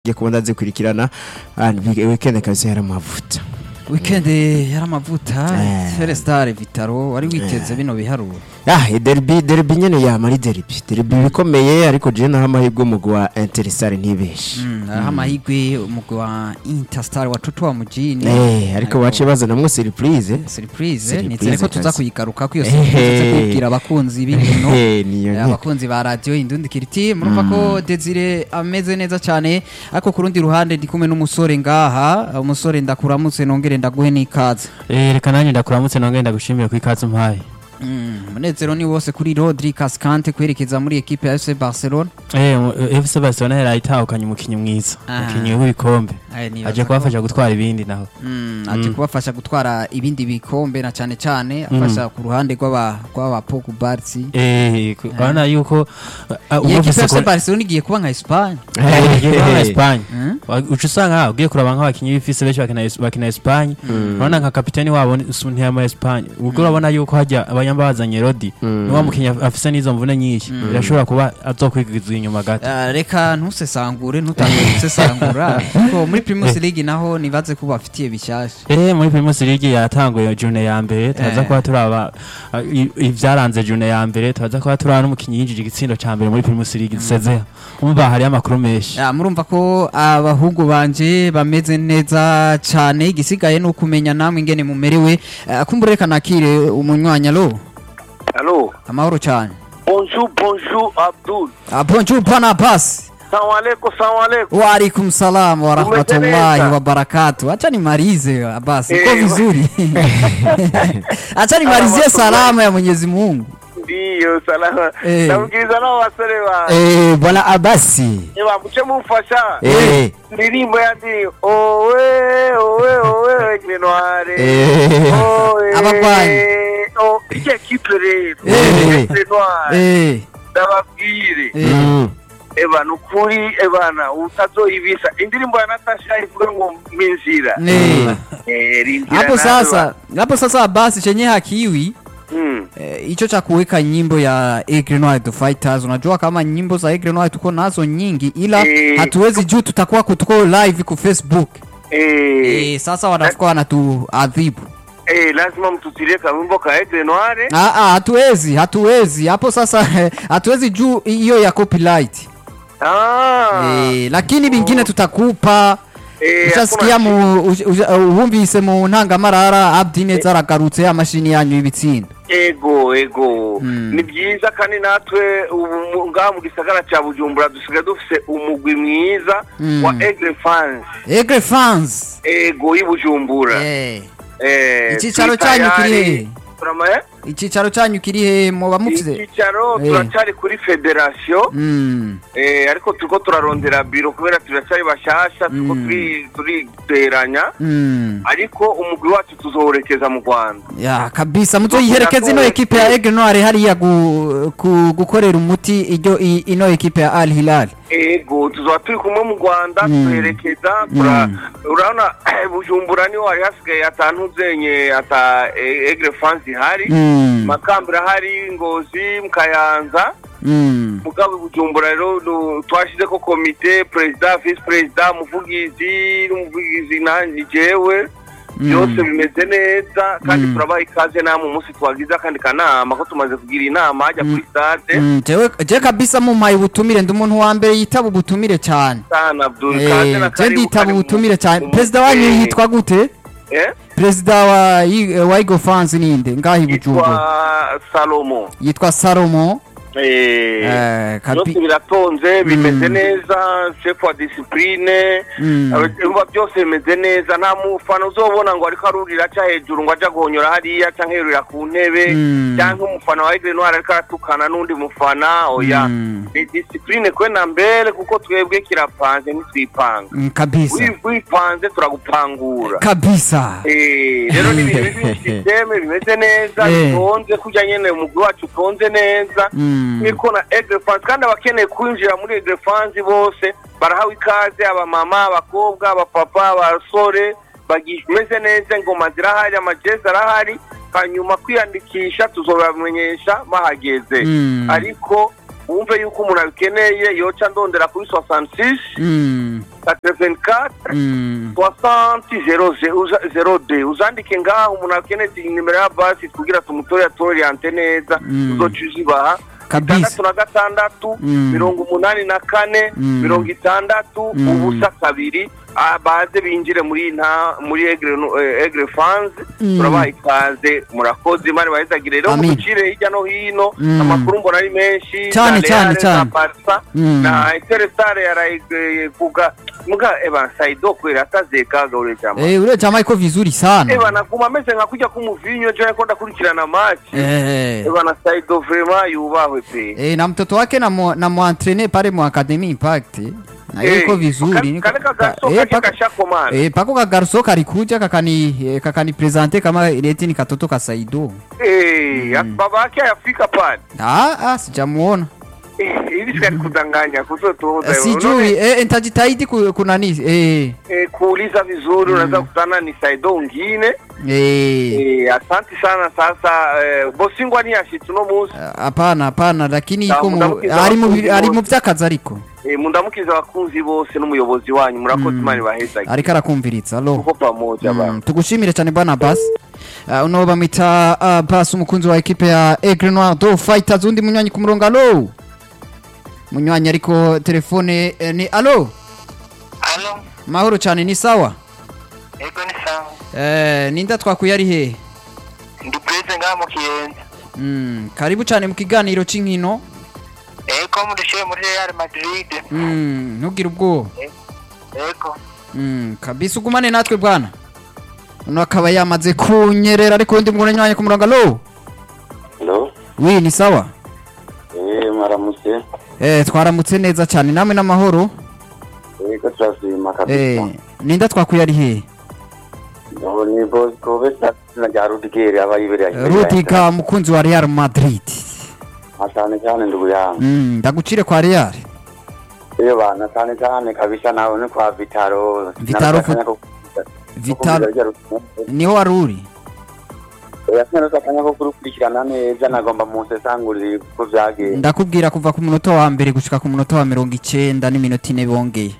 ngiye kuba ndazikurikirana ah, ni weekend kabisa yari amavuta weekend yari amavuta Eh. Celestar Vitaro wari witeze bino biharuro ah e derby derby nyene yama ari derby derby bikomeye ariko je naho amahirwe umugwi wa Interstar ntibeshe Mm, hariho amahirwe umugwi wa Interstar wa Totowa Mujini eh ariko bace bazanamwo surprise surprise Surprise nizere ko tuza kazi. kuyigaruka ko iyo surprise tuza kubibwira abakunzi b'ibintu Eh, niyo Eh, nyene. abakunzi ba radio indundi kiriti murumva ko Desire ameze neza cyane ariko ku rundi ruhande ndi kumwe n'umusore ngaha umusore ndakuramutse nongere ndaguhe n'ikaze Eh, reka nanjye ndakuramutse nongeye ndagushimiye ku ikaze umpaye Mm, umunezero ni wose kuri Rodri Cascante kwerekeza muri equipe ya FC Barcelona Eh, mu- eh, FC Barcelona yari itahukanye umukinnyi mwiza Ah. umukinnyi w'ibikombe Aya, nibaza aje ko- kubafasha gutwara ibindi naho Mm, aje kubafasha gutwara ibindi bikombe na cyane cyane afasha ku ruhande rw'aba rw'aba Pogba Eh, ku- urabona yuko uh, uh, iyi equipe ubufise ya FC ko- Barcelona igiye kuba nka Espagne Eh, igiye kuba nka Espagne Mm. Wa- uca usanga ugiye kuraba nk'abakinnyi b'ifise benshi bakina Es- bakina Espagne urabona nka kapiteni wabo ni- su- ntiyama Espagne ubwo urabona yuko hajya abanyamba bazanye Rodi ni wa mukinnyi af- afise n'izo mvune nyinshi birashobora kuba azokwigiza inyuma gato Ah, reka ntusesangure ntutange gusesangura kuko muri Primus League naho nibaze ko bafitiye bishyashya Eh muri Primus League yatanguye june ya mbere turaza Eh. kuba turaba uh, i- ivyaranze june ya mbere turaza kuba turaba n'umukinnyi yinjije igitsindo ca mbere muri Primus League dusezera umva hariyo amakuru menshi Ah, murumva ko abahungu banje bameze neza cyane igisigaye ni ukumenya namwe ingene mumerewe Ah, kumbure reka nakire umunywanyi alo Allô amahoro cyane Bonjour, bonjour Abdul. Ah, bonjour pana pasi Salamu alaikum, salamu alaikum. Waalaikum salam wa rahmatullahi Umeteleza. wa barakatuh. Acha nimalize basi, iko Eh, vizuri. Acha nimalizie salama ya Mwenyezi Mungu. Ndiyo, salama. Eh. Namubwiriza nabo basore ba. eh bwana Abasi Eba, muce mumfasha. eh Ndirimbo ya ndi owe owe owe Grenoire. Eh. Owe. Abagwanyi. Oh, ije kipe rero. Eh. Grenoire. Eh, Ndababwire. eh. Mm. Eba, nukuri ebana utazoyibisa. Indirimbo ya Natasha ivuga ngo minzira. Eh. Eh, rindira Hapo nawe sasa, hapo sasa basi chenye hakiwi Mm. eh, hicho cha kuweka nyimbo ya Aigle Noir the Fighters. Unajua kama nyimbo za Aigle Noir tuko nazo nyingi, ila Eh. hatuwezi juu tutakuwa tuko live ku Facebook. Eh. Eh, sasa wanafuka wanatuadhibu. Eh, lazima mtutilie kawimbo ka Aigle Noire. Ah, ah, hatuwezi hatuwezi hapo sasa hatuwezi juu hiyo ya copyright Ah. eh, lakini bingine tutakupa Eh, ushasikia hakuna mu ush- ush- wumvise mu ntangamarara Abdi neza aragarutse amashini yanyu y'ibitsinda ego ego Mm. ni byiza kandi natwe ubu mu- ngaha mu gisagara cya bujumbura dusigaye dufise umugwi mwiza Mm. wa Aigle fans Aigle fans ego y'i bujumbura eh Eh, Icyicaro turi cyanyu kiri tayari. hehe? Turamaye? icyicaro cyanyu kiri he muba mufite icyicaro Eh. turacyari kuri federasiyo Mm. Eh, ariko turiko turarondera biro kubera turacyari bashasha turiko Mm. turi- turiteranya Mm. ariko umugwi wacu tuzowerekeza mu rwanda ya kabisa muzoyiherekeza ino ekipe ya Aigle Noir hariya gu- ku- gukorera umuti iryo i- ino ekipe ya Al Hilal ego tuzaba turi kumwe mu rwanda Mm. twerekeza tura- Mm. urabona bujumbura niho hari hasigaye atantu zenye ata e- egre france ihari Mm. makambira hari ngozi mukayanza Mm. mugabo bujumbura rero nu- twashizeko komite perezida visi perezida umuvugizi n'umuvugizi nanjye jewe byose bimeze neza kandi Mm. turabaha ikaze namwe umunsi twagize akandi kanama ko tumaze kugira inama hajya kuri stade Mm, jewe je kabisa mumpaye ubutumire ndi umuntu wa mbere yitaba ubutumire cyane sana Abdul Eh, kaze na je karibu nditaba kari mu- ubutumire cyane mu- perezida wanyu eh, yitwa gute eh? perezida wa I- wa Igo fans ninde ngahi bujumbura yitwa salomo yitwa Salomo Eh, eh, byose kabi biratonze bimeze Mm. neza chef wa discipline Mm. urumva byose bimeze neza nta mufana uzobona ngo ariko arurira aca hejuru ngo aja guhonyora hariya canke yerurira ku ntebe Mm. canke umufana wa Aigle Noir ariko aratukana n'undi mufana oya Mm. ni discipline kwe na mbere kuko twebwe kirapanze ntitwipanga Mm, kabisa Wi- wipanze turagupangura kabisa Eh, rero ni ibintu biri systeme bimeze neza Eh. bitonze kujya nyene umugwi wacu utonze neza Mm. niko na Aigle France kandi abakeneye kwinjira muri Aigle France bose barahawe ikaze abamama abakobwa abapapa abasore bagimeze neza ingoma zirahari amajezi arahari hanyuma kwiyandikisha tuzobamenyesha bahageze Mm. ariko wumve yuko umuntu abikeneye yoca ndondera kuri 66 Mm, 84 mm. 60 uzandike ngaho umuntu akeneye nimero ya basi kugira tumutore atoriyante neza Mm. uzoca uzibaha Kabisa. itandatu na gatandatu Mm. mirongo umunani na kane Mm. mirongo itandatu Mm. ubusa kabiri Ah, baze binjire muri nta muri egre no- eh, egre fans Mm. turabaha ikaze murakoze imana bahezagire rero Amin. muducire hirya no hino Mm. amakuru mbona ari menshi Cyane, na cyane, Real, cyane. na Barca Mm. na Interestare yaraye kuga muga eba Saido kwera atazeka gaure chama Eh, ule jamaa iko vizuri sana eba naguma ameze nka kujya kumuvinyo je nako ndakurikirana match Eh. eba na Saido vraiment yubahwe pe Eh, na mtoto wake na mu, na muantrene pale mu Academy Impact na Eh, yuko vizuri ka- niko- kale kagaruso eh, kake pako- kashakomana. eh, pako kagaruso kalikuja kakani eh, kakani presente kama leti ni katoto ka Saido eh Mm. baba yake ayafika pale ah, ah sijamuona Eh, hivi sikali kudanganya kuzotoza sijui eh, nitajitahidi ku- kunani eh, eh, kuuliza vizuri unaweza kutana ni Saido ungine eh, eh, asante sana sasa eh, bosingwa ni yashitse uno munsi hapana hapana lakini iko mu- Ndamukiza ari mu abakunzi ari mu bose. vy'akazi ariko eh, mundamukiza abakunzi bose n'umuyobozi wanyu murakoze Mm. imana ibahezagire ariko arakumviritsa alo tuko pamoja bana Mm, tugushimire cyane bwana Bas uh, uno bamwita uh, Bas umukunzi wa ekipe ya Aigle Noir do Fighters undi munywanyi ku murongo alo munywanyi ariko telefone eh, ni alo Halo, mahoro cyane ni sawa ego ni sawa. eh, ninda twakuye ari he Ndi Prince ngaha mu Kiyenzi. mm, karibu cyane mu kiganiro c'inkino Ego mudushiye muri Real Madrid. mm, ntugire ubwoba Ego. mm, kabisa ugumane natwe bwana uno akaba yamaze kunyerera ariko undi munywanyi ku murongo alo Hello? wi ni sawa Eh, maramutse. eh, twaramutse neza cyane namwe n'amahoro Ego turashima Eh, kabisa. ninda twakuye ari he Ubu ni Bosco besa na rya Rudigeri aba yibereye. Rudiga mukunzi wa Real Madrid Asante cyane ndugu yangu. mm, ndagucire kwa Real Iyo bana cyane cyane kabisa nawe ni kwa Vitaro. Vitaro Nakakanya ko- Vital ko kugira- niho wari uri Oya sinari akanya ko kurukurikirana neza nagomba musesangurire uko byagenze. ndakubwira kuva ku munota wa mbere gushika ku munota wa mirongo icenda n'iminota ine bongeye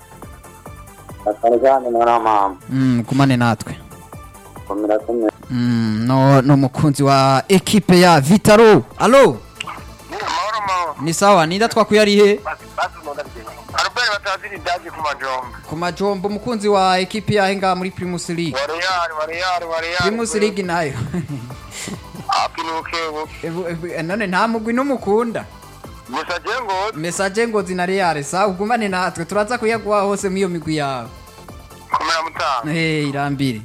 Asante cyane mwana wa mama. mm, gumane natwe Komera komera. mm, no, no mukunzi wa ekipe ya Vitaro alo Mahoro mahoro. ni sawa ninda twakuye ari he Basi basi munda bigenda. Albert bataziri daje ku majombo. ku majombo umukunzi wa ekipe ya henga muri Primus League Wa Real, wa Real, wa Real. Primus League nayo Apinuke ubu. Ebu- ebu- none nta mugwi n'umukunda Gusa je ngo mesaje ngo zina Real sa ugumane natwe turaza kuyaguha hose mu iyo migwi yawe komera mutanga. Eh, irambire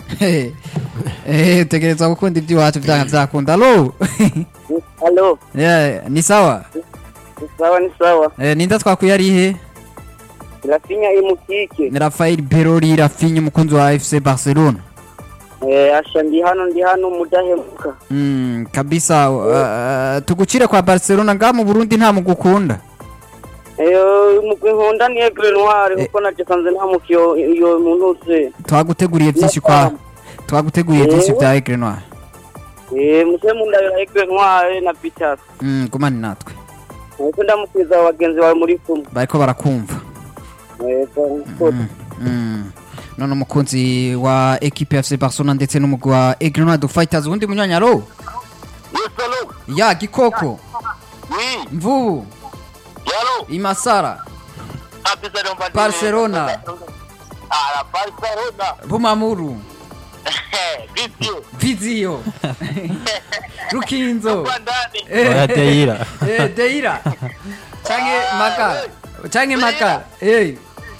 Eh, utegerezwa gukunda iby'iwacu byanga byakunda alo Halo, Eh, ni sawa ni sawa ni sawa. Eh, ninda twakuye ari he Rafinha imukike. ni Rafael Berori Rafinha umukunzi wa FC Barcelona Eh, asha ndi hano ndi hano mudahemuka. mm, kabisa uh, tugucire kwa Barcelona nga mu Burundi nta mugukunda Eh, mugwi nkunda ni Aigle Noir Eh. kuko naje sanze ntamukiyo iyo muntu uze. twaguteguriye byinshi kwa twaguteguriye byinshi bya Aigle Noir Eh, muse mundabira Aigle Noir na Peter. mm, gumane natwe Nuko ndamukwiza abagenzi bawe muri kumwe. bariko barakumva Eh, so- mm, mm. none umukunzi wa ekipe ya FC Barcelona ndetse n'umugwi wa Aigle Noir du Fighters ubundi munyanyaro Yes, hello. ya gikoko Oui. mvubu Yalo. imasara Apisa ndo mbati. Barcelona. Ah, Barcelona. bumamuru Vizio. vizio rukinzo Kwa ndani. Eh, Oya Deira. eh, deira canke makara canke makara Eh,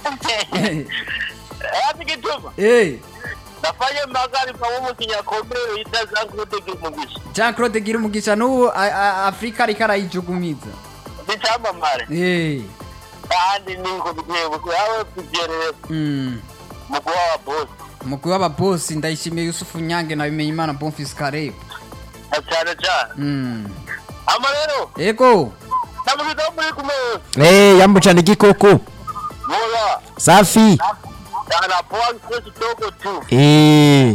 Ati kituma. eh. Nafanya magari kwa umu kinyakomero yita zangu tege mugisha. jean claude gira umugisha n'ubu a- a- afurika ariko arayijugumiza Nichamamare. Eh, Kandi niko bitewe ko yawe kugerere mm. mugwa wa boss. umugwi w'ababosi ndayishimiye yusufu nyange na bimenyimana bonfis karebe Cyane cyane. Mm. Ama rero ego namukita muri kumwe. Eh, yambucana igikoko Mola. safi Ana poa kwesi toko tu. Eh,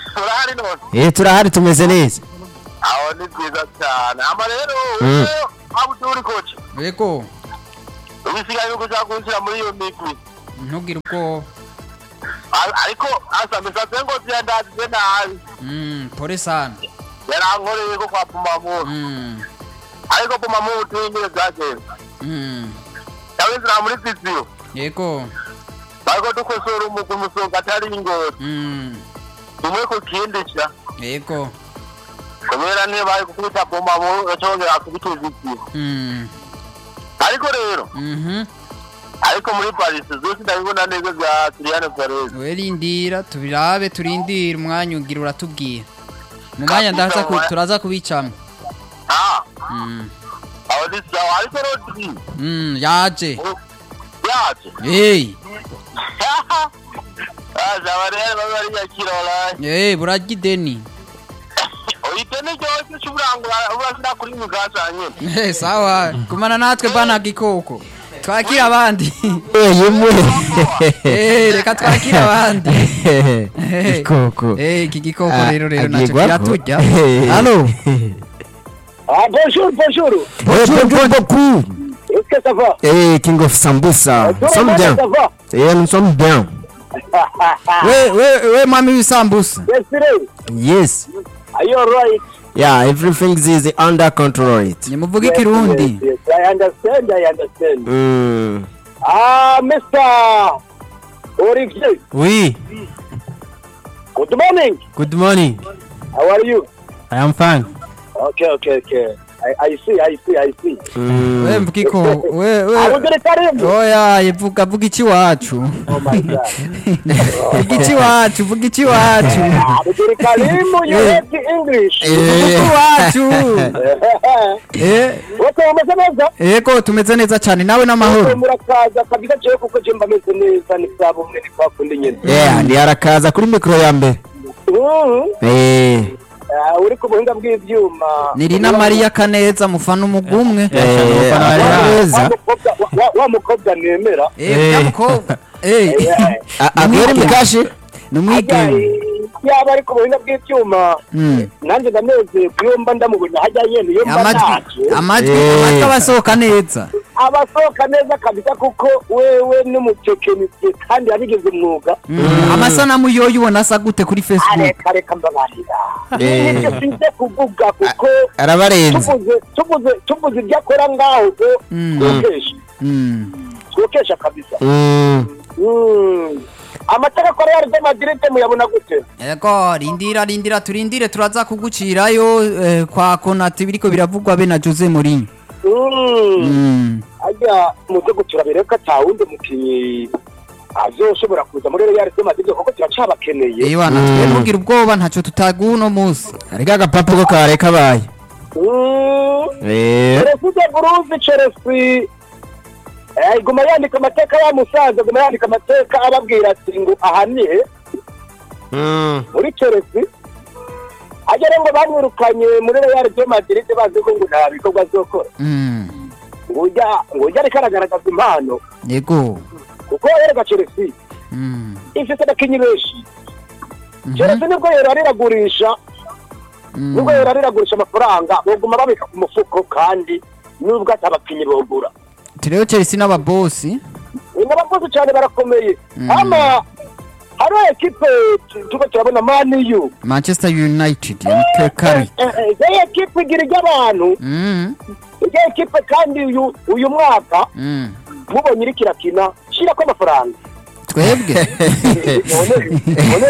Urahari none. eh turahari tumeze neza Aho ni byiza cyane. Ama rero Mm. wewe abuduri koca yego ubisigaye nuko ushaka kunshyira muri iyo migwi ntugire ubwoba A- ariko asa misatse ngo ziyandazize nabi Mm, pole sana yarankoreye ko kwa pumamuru Mm, ariko pumamuru tuyingire byagenze mm, yawinjira muri viziyo yego bariko dukosora umugwi umusonga atari ingoti Mm, tumwe ku kindi sha yego kubera niyo bari gukubita pumamuru yacongera akubita viziyo Mm, ariko rero mhm. ariko muri paris zose ndabibona neza bya siriyane perez we rindira tubirabe turindire umwanya ugira uratubwira mu mwanya ndaza ku- turaza kubicamo ah Mm, aho ni sawa ariko rodri mm, yaje yaje hey aza barere babe bariyakira oraye hey burarya ideni uhite n'iryoshye cy'uburangura urashyira kuri mugasa nyine Eh, sawa kumana natwe bana gikoko twakira abandi yemwe Eh, reka twakire abandi Eh, ikoko eh, iki gikoko rero rero Ah, nacyo agiye guhako. kiraturya Eh. halo Ah, bonjour, bonjour. bonjour bonjour beaucoup Est-ce que ça va eh king of sambusa nous sommes bien Ça va eh nous sommes bien we we we mami w'isambusa Yesterday, yes are you alright? yeah everything is under control it nimuvuge ikirundi Yes, yes, I understand, I understand. mm. Ah, Mr. Olivier, Oui, good morning. good morning. How are you? I am fine. Okay, okay, okay. I, I see, I see, I see. Mm. we mvugiko we we Abudure Karim. oya vuga vuga iki wacu Oh my God. vuga iki wacu vuga iki wacu Abudure Karim, you hate English. vuga iki wacu eh Wote wameze neza? yego tumeze neza cyane nawe n'amahoro murakaza kabisa jewe kuko je mba meze neza ni bwa bumwe ni kwa kundi nyene yeah ndi arakaza kuri mikoro ya mbere Mhm. eh Ah, uri ku buhinga bw'ivyuma ni rina mariya kaneza mufana umugumwe eh Wa- neza Wa mukobwa- wa- wa- wa mukobwa nemera eh nyamukobwa eh agwere mikashi ni Ajya, umwigeme eh, yaba ari ku buhinga bw'ivyuma Mm. nanjye ndanezerwa iyo mba ndamubona hajya nyene iyo mba amajwi naje amajwi Eh. amajwi aba asohoka neza abasohoka neza kabisa kuko wewe n'umutekinisiye kandi yabigize umwuga amasanamu yoyo ubona asa gute kuri facebook areka reka mbabarira Eh. nibyo sinze kuvuga kuko arabarenze tuvuze tuvuze tuvuze ibyo akora ngaho ubwo Mm. twokesha Mm. twokesha kabisa Mm. Mm. amatara akora ya Real Madrid muyabona gute Ego rindira rindira turindire turaza kugucirayo eh, kwa Konate biriko biravugwa be na Jose Mourinho Mm. Mm. ajya muze gutura bireka ata wundi mukinnyi azoshobora kuza muri Real Madrid kuko turacabakeneye Ewa natwe mugira ubwoba ntacyo tutaguha uno munsi ariko agapapu ko kare kabaye Mm. eh Perezida Burundi Chelsea eh, iguma yandika amateka ya musaza iguma yandika amateka ababwira ati ngo aha ni he Mm. muri Chelsea agera ngo bamwirukanye muri Real de Madrid bazi ko ngo nta bikorwa azokora Mm. ngo ujya ngo ujya ariko aragaragaza impano Yego kuko yereka Chelsea Mm. ifite abakinnyi benshi Mhm. Chelsea nibwo yero ariragurisha Mm. nubwo yero ariragurisha amafaranga boguma babika ku mufuko kandi nubwo ati abakinnyi bogura Tureo Chelsea n'ababosi n'abakozi cyane barakomeye Mm. ama hari ekipe tu- tuko turabona maniyu Manchester United ya Mikel Carrick iyo ekipe igira iry'abantu Mm. iyo ekipe kandi uyu uyu mwaka Mm. mubonye iri kirakina shyirako amafaranga twebwe none none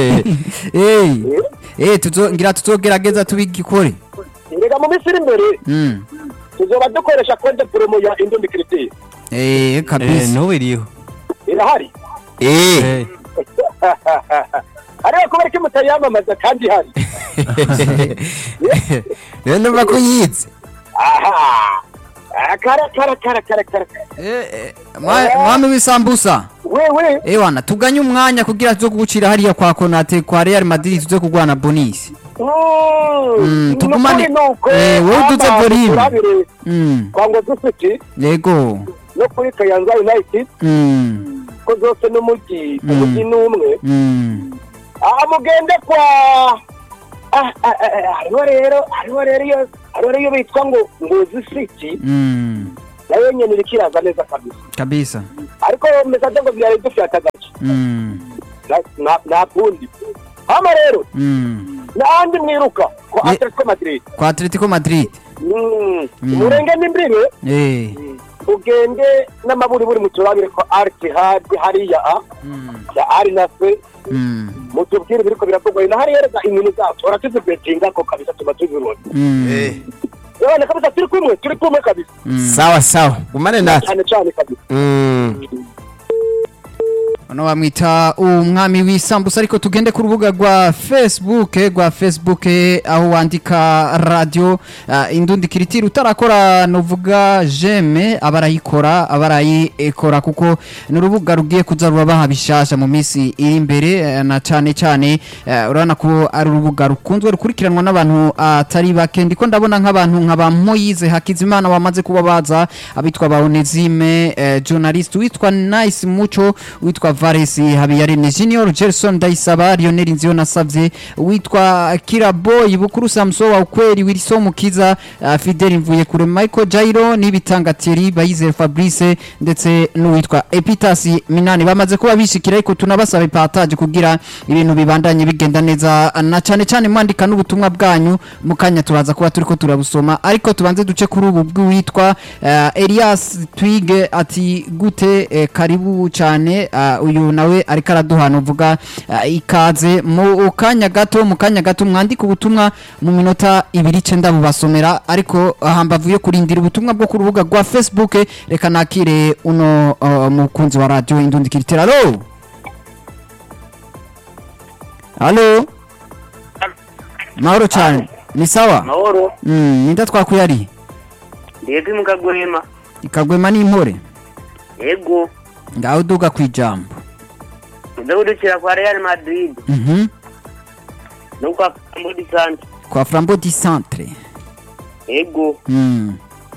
eh eh tuzongira tuzogerageza tubigikore rega mu minsi iri imbere Mm. tuzoba dukoresha konte promo ya indombi kiritiri eh Eh, kabisa n'ubu iriho. irahari eh Eh, ariko kubera ko mutayamamaza kandi ihari rero ndumva ko yitse aha Ah, kara kara kara kara kara eh eh, mwa- mwami w'isambusa wewe Ewana tuganye umwanya kugira tuzo kugucira hariya kwa Konate kwa Real Madrid tuze kugwana bonus. Mm, tugumane- Eh, wowe uduze volume. turabire Mm. kwa ngozi city Yego. no kuri kayanza united Mm. ko zose n'umujyi Mm. umujyi n'umwe Mm. aha mugende kwa Ah, ah, ah, ah, hariho rero hariho rero iyo hariho rero iyo bitwa ngo ngozi city Mm, nayo nyene iriko iraza neza kabisa kabisa ariko mesaje ngo vyari dufyata agace Mm, Na- na- nta kundi hama rero mm. n'ahandi mwiruka ko Ye- atletico madrid kwa atletico madrid Mm. Mm. murenge n'imbibe Eh, ugende n'amaburiburi muturabire ko artihad hariya a mm, ya ari nafe mm, mutubwire biriko biravugwa na hariya rega inkino zacu uratuzibetinga ko kabisa tuba tubibona mm, yabana kabisa turi kumwe turi kumwe kabisa mm. sawa sawa gumane natwe cyane cyane kabisa Mm. Bano bamwita umwami w'isambusa ariko tugende ku rubuga rwa Facebook rwa Facebook aho wandika radio uh, indundi kiritiri utarakora novuga jeme abarayikora abarayikora kuko ni urubuga rugiye kuza rubaha bishasha mu minsi iri imbere eh, na cyane cyane eh, urabona ko ari urubuga rukunzwe rukurikiranwa n'abantu atari bake ndiko ndabona nk'abantu nka ba Moyize Hakizimana bamaze kuba baza abitwa ba Onezime eh, journalist witwa Nice Mucho witwa Vares Habiyaremye Junior Gerson Ndayisaba Lionel Nziyo nasavye witwa Kiraboy Bukuru Samso wa ukweli Wilson Mukiza uh, Fidel Mvuye kure Michael Jairo n'ibitanga Thierry Bayize Fabrice ndetse n'uwitwa Epitasi Minani bamaze kuba bishikira ariko tunabasaba ipataje kugira ibintu bibandanye bigenda neza na cyane cyane mwandika n'ubutumwa bwanyu mu kanya turaza kuba turiko turabusoma ariko tubanze duce kuri ubu bw'uwitwa uh, Elias Twige ati gute eh, karibu cyane uh, uyu nawe ariko araduhana uvuga uh, ikaze mu kanya gato mu kanya gato mwandika ubutumwa mu minota ibiri cenda bubasomera ariko hambavu yo kurindira ubutumwa bwo ku rubuga rwa Facebook reka nakire uno uh, mukunzi wa radio indundi kiritera alo alo mahoro cyane ni sawa mahoro mm, ninda twakuyari ndebwe mukagwema ikagwema n'impore yego ngaho duga kwijambo udahudukira kwa real madrid mhm no kwa mbodi sante kwa flambeau du centre yego mm.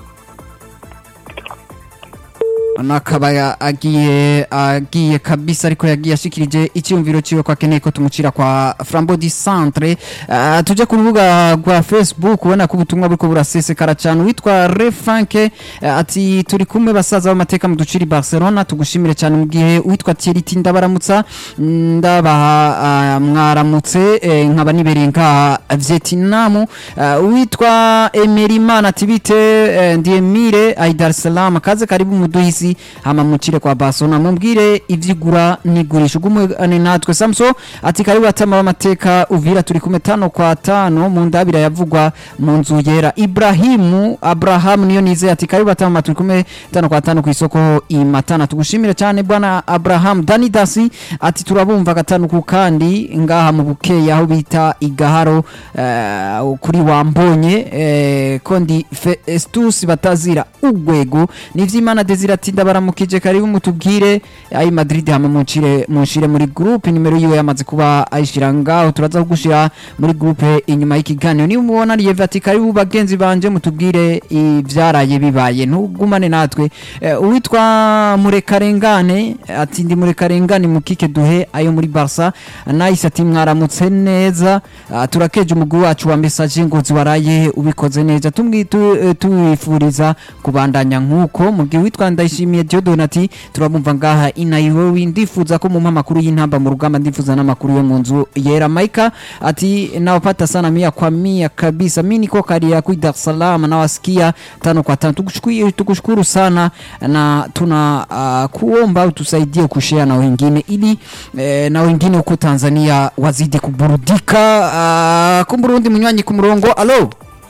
Ano akaba ya- agiye agiye kabisa ariko yagiye ashikirije icyumviro ciwe ko akeneye ko tumucira kwa Flambeau du Centre uh, tuje ku rubuga rwa Facebook ubona ko ubutumwa buriko burasesekara cyane witwa Refanke uh, ati turi kumwe basaza b'amateka mu duciri Barcelona tugushimire cyane mu gihe witwa Thierry Tinda baramutsa ndabaha uh, mwaramutse eh, nkaba nibereye nka Vietnam uh, witwa Emerimana ati bite eh, ndiye mire ai Dar es Salaam kaze karibu muduhisi hama mucire kwa Barcelona mumbwire ivyigura nigurisha ugumwe natwe Samso ati karibu atama b'amateka uvira turi kumwe tano kwa tano mu ndabira yavugwa mu nzu yera Ibrahimu Abraham niyo nize ati karibu atama turi kumwe tano kwa tano ku isoko imatana tugushimire cyane bwana Abraham Dani Dasi ati turabumva gatanu ku kandi ngaha mu bukeye aho bita igaharo eh, kuri wambonye eh, kondi Festus batazira ugwego nivyimana Desire ati ndabaramukije karibu mutubwire ayi Madrid hama muncire munshire muri groupe nimero yiwe yamaze kuba ayishira ngaho turaza kugushira muri groupe inyuma y'ikiganiro niba umubona Lieve ati karibu bagenzi banje mutubwire ivyaraye bibaye ntugumane natwe Eh, uwitwa murekarengane ati ndi murekarengane mukike duhe ayo muri Barca nice ati mwaramutse neza Ah, turakeje umugwi wacu wa message ngo ziwaraye ubikoze neza tumwi tu- eh, tuwifuriza kubandanya nkuko mu gihe witwa ndayishimiye Diodon ati turabumva ngaha inayiwewe ndifuza ko mu makuru y'intamba mu rugamba ndifuza n'amakuru yo mu nzu yera Maika ati nawapata sana mia kwa mia kabisa mimi niko karia ku Dar es Salaam nawasikia tano kwa tano tukushukuru tukushukuru sana na tuna uh, kuomba utusaidie kushare na wengine ili eh, na wengine huko Tanzania wazidi kuburudika uh, kumburundi munywanyi ku murongo alo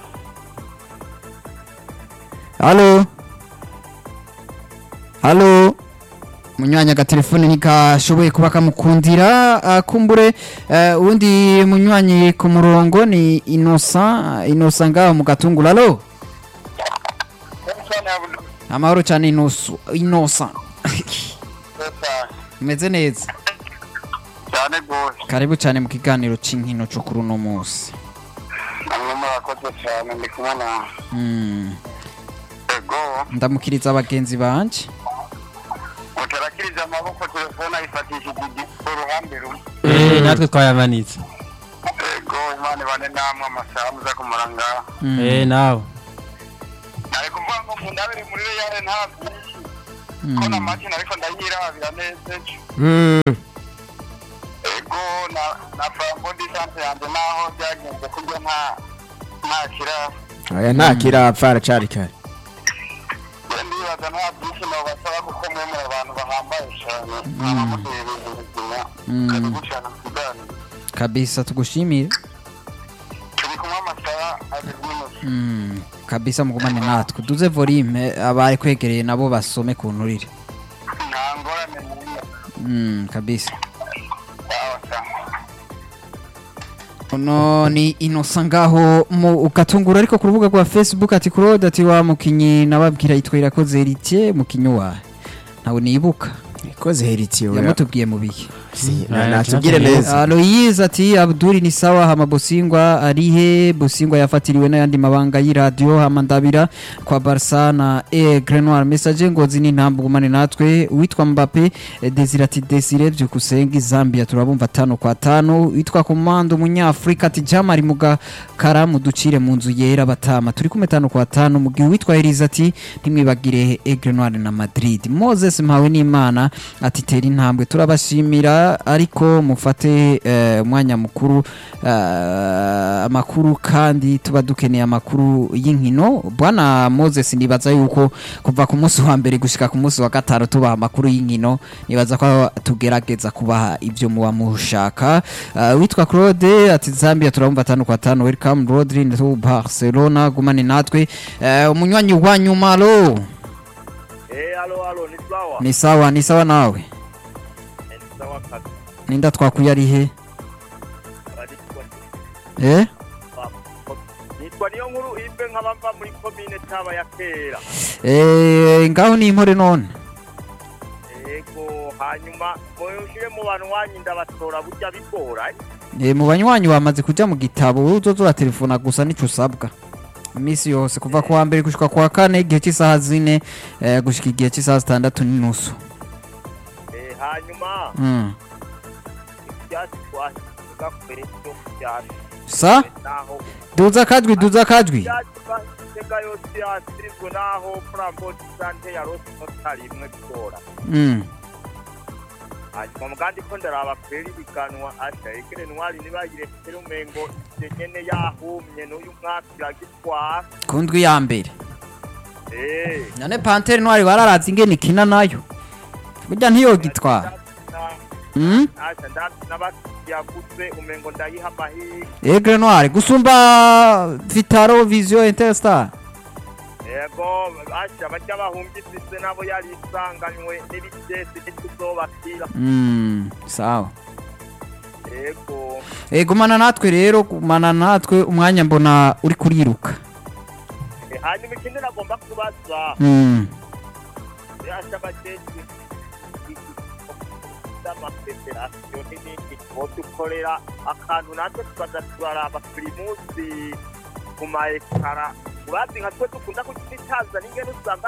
alo alo munywanyi agatelefone ntikashoboye kuba kamukundira uh, kumbure uh, uwundi munywanyi ku murongo ni inosa inosa ngaho mu gatunguru alo amahoro cyane inoso inosa umeze neza cyane rwose karibu cyane mu kiganiro cy'inkino cyo kuri uno munsi namwe murakoze cyane ndi kumwe na Mm, ego ndamukiriza abagenzi banje mutarakiriza amaboko telefone ayifatishije igi- uruhande rumwe Eh, natwe twayamanitse ego imana ibane mubane namwe amasaha muza kumara ngaho Mm. eh nawe nari kuvuga ngo mu ndabiri muri reyale nta byinshi Mm. ko na make ariko ndayirabira neza ejo Mm. ego na na frambo disante yanjye naho byagenze kurya nta nta kiraro aya nta kirapfa aracari kare we ndibaza nta byinshi nobasaba kuko mwe muri abantu bahambaye cyane mwaba muteye ibintu bizima Mm. kari gucana mu kiganiro kabisa tugushimire turi kumwe amasaha abiri n'inusu Mm, kabisa mugumane natwe duze volume abari kwegereye nabo basome ku nturire nta ngorane n'imwe Mm, kabisa sawa sawa uno ni inosa ngaho mu ugatungura ariko ku rubuga rwa facebook ati claude ati wa mukinyi nababwira yitwa irakoze heritier mukinyi wawe ntawe nibuka ikoze heritiye oya. yamutubwiye mu bihe Si, na- Aya, natubwire nacyo neza aloyize ati abduri ni sawa hama bosingwa arihe bosingwa yafatiriwe n'ayandi mabanga y'iradiyo hama ndabira kwa barsa na e grenoir message ngozi ni ntambugumane natwe uwitwa mbappe eh, desire ati desire byukusenga zambia turabumva tano kwa tano witwa komando umunyafurika ati jamari mugakara muducire mu nzu yera batama turi kumwe tano kwa tano mu gihe uwitwa elize ati ntimwibagire e grenoir na madrid moses mpawe n'imana ati tera intambwe turabashimira ariko mufate eh, umwanya mukuru eh, amakuru kandi tuba dukeneye amakuru y'inkino bwana moses nibaza yuko kuva ku munsi wa mbere gushika ku munsi wa gatanu tubaha amakuru y'inkino nibaza ko tugerageza kubaha ibyo muba mushaka Eh, witwa claude ati zambia turabumva atanu kwa tanu welcome rodri to barcelona gumane natwe Eh, umunywanyi wa nyuma lo eh alo alo ni sawa ni sawa ni sawa nawe ni sawa kabisa ninda twakuye ari he eh nitwa niyo nkuru ive nk'abava muri komine taba ya kera Eh, ngaho ni impore none yego hanyuma mushire mu bantu wanyu ndabatora burya bigora Eh, mu banywanyi bamaze kuja mu gitabo wowe uzoza uratelefona gusa nico usabwa iminsi yose kuva ku wa mbere gushika ku wa kane igihe cy'isaha zine eh, gushika igihe cy'isaha zitandatu n'inusu Eh, hanyuma Mm. ibyatsi twasiga kure byo byatsi sa naho duza akajwi duza akajwi ibyatsi basega yose yasizwe naho frambo sante ya rose notari imwe bigora Mm. hanyuma mugandi ko ndaraba kwera ibiganwa asha egere ntwari nibayirekere umengo ivyo nyene yahumye n'uyu mwaka iragitwara ku ndwi ya mbere Eh, none pantere ntwari bararazi ingene ikina nayo burya ntiyogitwara Mm? asha ndavye n'abakiyagutse umengo ndayiha amahirwe egre ntwari gusumba vitaro vision interstar yego asha barya bahumvise nabo yari isanganywe n'ibigesi ntituzobakira Mm, sawa yego Eh, gumana natwe rero gumana natwe umwanya mbona uri kuriruka Eh, hanyuma ikindi nagomba kubaza Mm. asha abajejwe z'amafederasiyo n'ibindi dukorera akantu natwe tukaza turaraba buri munsi ku ma ekara urazi nka twe dukunda kugitaza n'ingene usanga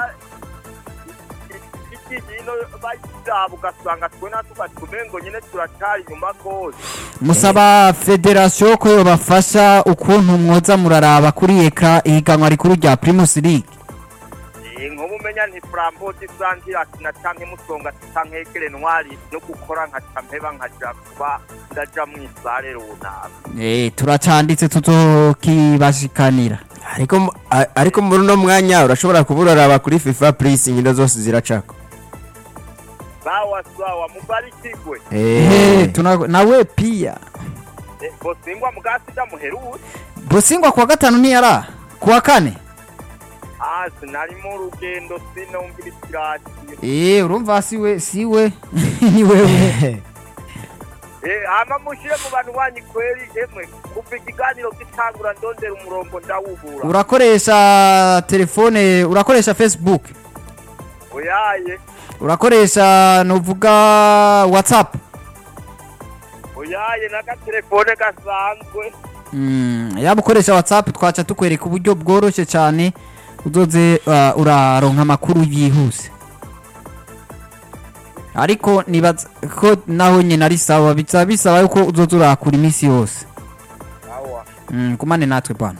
ikigino bayiraba ugasanga twe natwe ugatumengo nyene turacari inyuma rwose musaba federasiyo ko yobafasha ukuntu mwoza muraraba kuri ekra ihiganwa rikuru rya primus league Eh, nk'ubu umenya nti frambo disangira na canke musonga canke egere ntwari no gukora nkaca mpeba nkaja kuba ndaja mw'isare runaka Eh, turacanditse tuzokibashikanira ariko mu- a- ariko muri uno mwanya urashobora kuba uraraba kuri fifa purisi inkino zose ziracako sawa sawa mubarikigwe Eh, tuna- nawe pia Eh, bosingwa mugasiga muherutse bosingwa kuwa gatanu ntiyara kuwa kane ah sinari mu rugendo sinumvira ikiratiyo Eh, urumva siwe siwe ni wewe Eh, hama mushire mu bantu banyu kweri emwe kuva ikiganiro gitangura ndondera umurongo ndawubura urakoresha telefone urakoresha facebook oyaye urakoresha nuvuga whatsapp oyaye n'agatelefone gasanzwe Mm, yaba ukoresha whatsapp twaca tukwereka uburyo bworoshye cyane uzoze uh, uraronka amakuru yihuse ariko nibaza ko naho nyine ari sawa bisaba bisaba yuko uzoza urakura iminsi yose awa Mm, kumane natwe bwana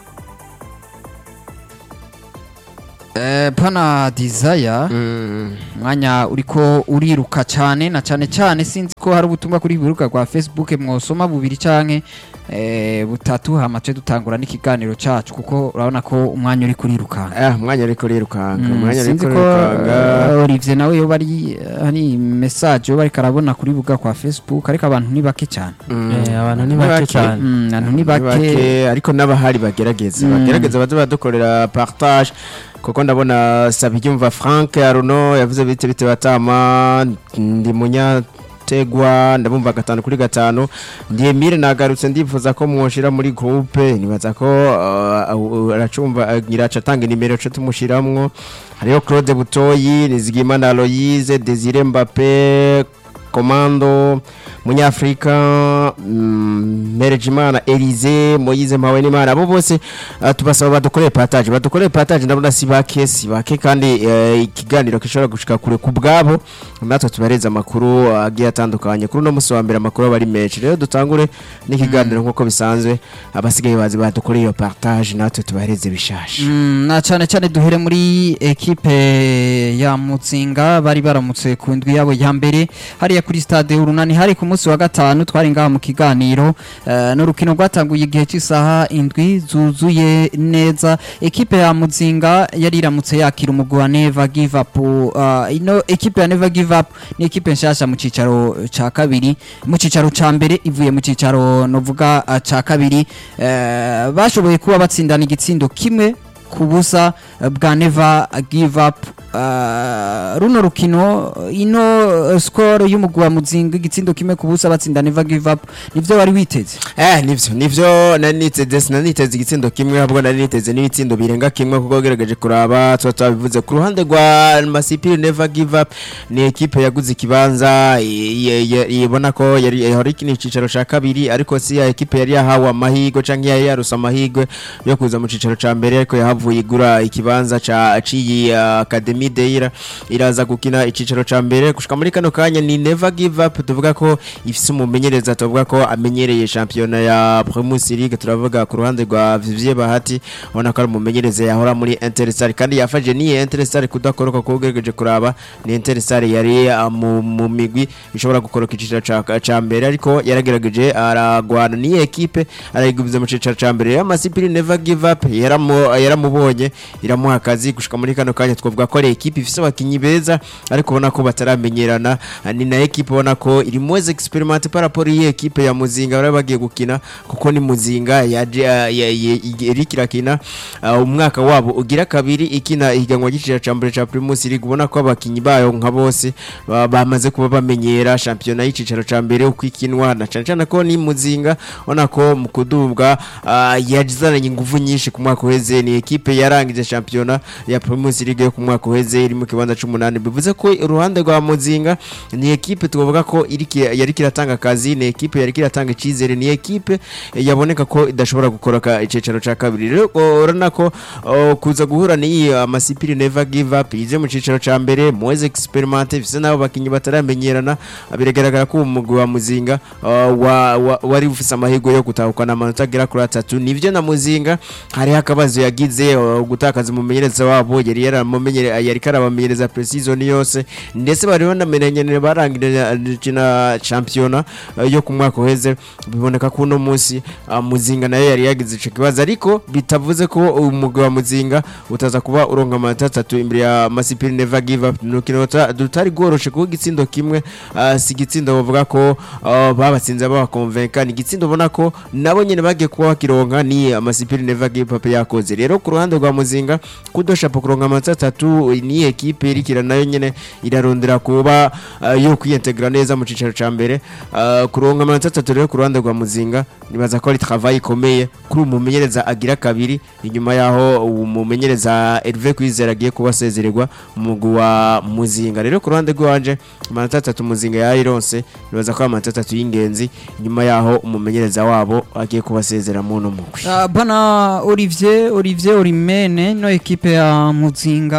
Eh, pana desire umwanya uriko uriruka cyane na cyane cyane sinzi ko hari ubutumwa kuri biruka rwa facebook mwosoma bubiri canke eh, butatu hamace dutangura n'ikiganiro cacu kuko urabona ko umwanya uri kuriruka Ah, umwanya ariko rirukanga Mm, umwanya sinzi ariko ko rirukanga eh, Olivier nawe yo bari hari message yo bariko arabona kuri buga kwa Facebook ariko abantu ni bake cyane Eh, abantu ni Ni bake bake. cyane Mm, abantu ni Ni bake bake ariko n'abahari bagerageza Mm. bagerageza baze badukorera partage kuko ndabona Sabyumva Frank Aruno yavuze bite bite batama ndi munyategwa ndabumva gatanu kuri gatanu ndi Emile nagarutse ndifuza ko mwoshira muri groupe nibaza ko uh, aracumva ngiraca tanga nimero cyo tumushiramwo hariyo Claude Butoyi Nizigimana Aloise Desire Mbappé Komando Munyafrika mm, Merejimana Elize Moyize Mpawenimana abo bose uh, tubasaba badukorere partage badukorere partage ndabona si bake si bake kandi eh, ikiganiro gishobora gushika kure ku bwabo natwe tubareza amakuru uh, agiye atandukanye kuri uno musi wa mbere amakuru aba ari menshi rero dutangure n'ikiganiro nk'uko bisanzwe abasigaye bazi badukoreye iyo partage natwe tubareze bishasha Mm, na cyane cyane duhere muri ekipe ya Mutsinga bari baramutse ku ndwi yabo ya mbere hariya kuri stade urunani hari ku munsi wa gatanu twari ngaha mu kiganiro eh, n'urukino rwatanguye igihe cy'isaha indwi zuzuye neza ekipe ya Mutsinga yari iramutse yakira umugwi wa Never Give Up uh, ino ekipe ya Never Give Up ni ekipe nshasha mu cicaro ca kabiri mu cicaro ca mbere ivuye mu cicaro novuga uh, ca kabiri eh, bashoboye kuba batsindana igitsindo kimwe ku busa eh, bwa Never Give Up uh, runo rukino ino uh, score y'umugwi wa Muzinga igitsindo kimwe ku busa batsinda Never Give Up nivyo wari witeze Eh nivyo nivyo nari niteze sinaniteze igitsindo kimwe ahubwo nari niteze n'ibitsindo birenga kimwe kuko gerageje kuraba tuba twabivuze ku ruhande rwa Masipiri Never Give Up ni ekipe yaguze ikibanza i- i- i- ibona ko yari yari ikini icicaro ca kabiri ariko si ya ekipe yari yahawe amahirwe canke yari yaruse amahirwe yo kuza mu cicaro ca mbere ariko yahavuye igura ikibanza ca ciyi uh, Academy Deira iraza gukina icicaro ca mbere gushika muri kano kanya ni Never Give Up tuvuga ko ifise umumenyereza tuvuga ko amenyereye shampiyona ya Primus League turavuga ku ruhande rwa Vivier Bahati ubona ko ari umumenyereza yahora muri Interstar kandi yafaje ni Interstar kudakoroka ko ugerageje kuraba ni Interstar yari uh, mu, mu migwi ishobora gukoroka icicaro ca, ca mbere ariko yaragerageje aragwana ni ekipe arayigubiza mu cicaro ca mbere ya Masipiri Never Give Up yaramu yaramubonye iramuha akazi gushika muri kano kanya twavuga ko ari ekipe ifise abakinyi beza ariko ubona ko bataramenyerana Ah, ni na ekipe ubona ko iri moins experimente par rapport iyi ekipe ya Muzinga bari bagiye gukina kuko ni Muzinga yaje ah, ya- ya- iri kirakina ah, umwaka wabo ugira kabiri ikina ihiganwa gicira ca mbere ca Primus League ubona ko abakinyi bayo nka bose ba- bamaze kuba bamenyera shampiyona y'icicaro ca mbere uko ikinwa na cane cane ko ni Muzinga ubona ko mu kudubwa ah, yazananye ingufu nyinshi ku mwaka uheze ni ekipe yarangije shampiyona ya Primus League yo ku mwaka uheze iri mu kibanza c'umunani bivuze ko uruhande rwa Muzinga ni ekipe tuvuga ko iri ki- yari kiratanga akazi ni ekipe yari kiratanga icizere ni ekipe yaboneka ko idashobora gukora icicaro ca kabiri rero urabona ko oh, kuza guhura n'iyi amasipiri never give up ije mu cicaro ca mbere muweze experimente bise nabo bakinyi bataramenyerana biragaragara ko umugwi wa Muzinga uh, wa, wa, wari ufise amahirwe yo gutahukana amanota agera kuri atatu nivyo na Muzinga hariho akabazo yagize uh, gutakaza umumenyereza wabo yari yaramumenyere yari karabamenyereza precision yose ndetse bari banamenyere barangije na championa uh, yo ku mwaka uheze biboneka ko uno munsi uh, Muzinga nayo yari yagize ico kibazo ariko bitavuze ko umugwi wa Muzinga utaza kuba uronka amanota atatu imbere ya Masipiri Never Give Up nukino dutari goroshe kuko igitsindo kimwe uh, si igitsindo bavuga ko uh, babatsinze babakonvenka ni igitsindo ubona ko nabo nyene bagiye kuba bakironka ni Masipiri Never Give Up yakoze rero ku ruhande rwa Muzinga kudoshapo kuronka amanota atatu ni ekipe irikira nayo nyene irarondera kuba uh, yo kwiintegra neza mu cicaro ca mbere uh, kuronka amanota atatu rero ku ruhande rwa Muzinga nibaza ko ari travail ikomeye kuri umumenyereza agira kabiri inyuma yaho umumenyereza Hervé Kwizera agiye kuba asezererwa mu mugwi wa Muzinga rero ku ruhande rwanje amanota atatu Muzinga yayironse nibaza ko ari amanota atatu y'ingenzi nyuma yaho umumenyereza wabo agiye kuba asezera mu no mugwi Uh, bana Olivier Olivier Orimene no ekipe ya Muzinga inyuma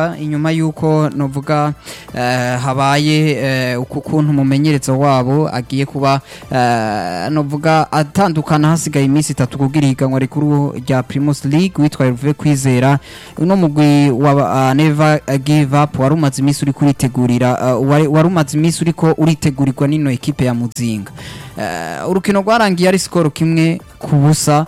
inyuma y'uko novuga eh, habaye eh, uku kuntu umumenyerezo wabo agiye kuba eh, novuga atandukana hasigaye iminsi itatu kugira ihiganwa rikuru rya Primus League witwa Hervé Kwizera uno mugwi wa uh, Never Give Up wari umaze iminsi uri kuritegurira uh, wari wari umaze iminsi uriko uritegurirwa n'ino ekipe ya Muzinga Eh, urukino rwarangiye ari skoro kimwe ku busa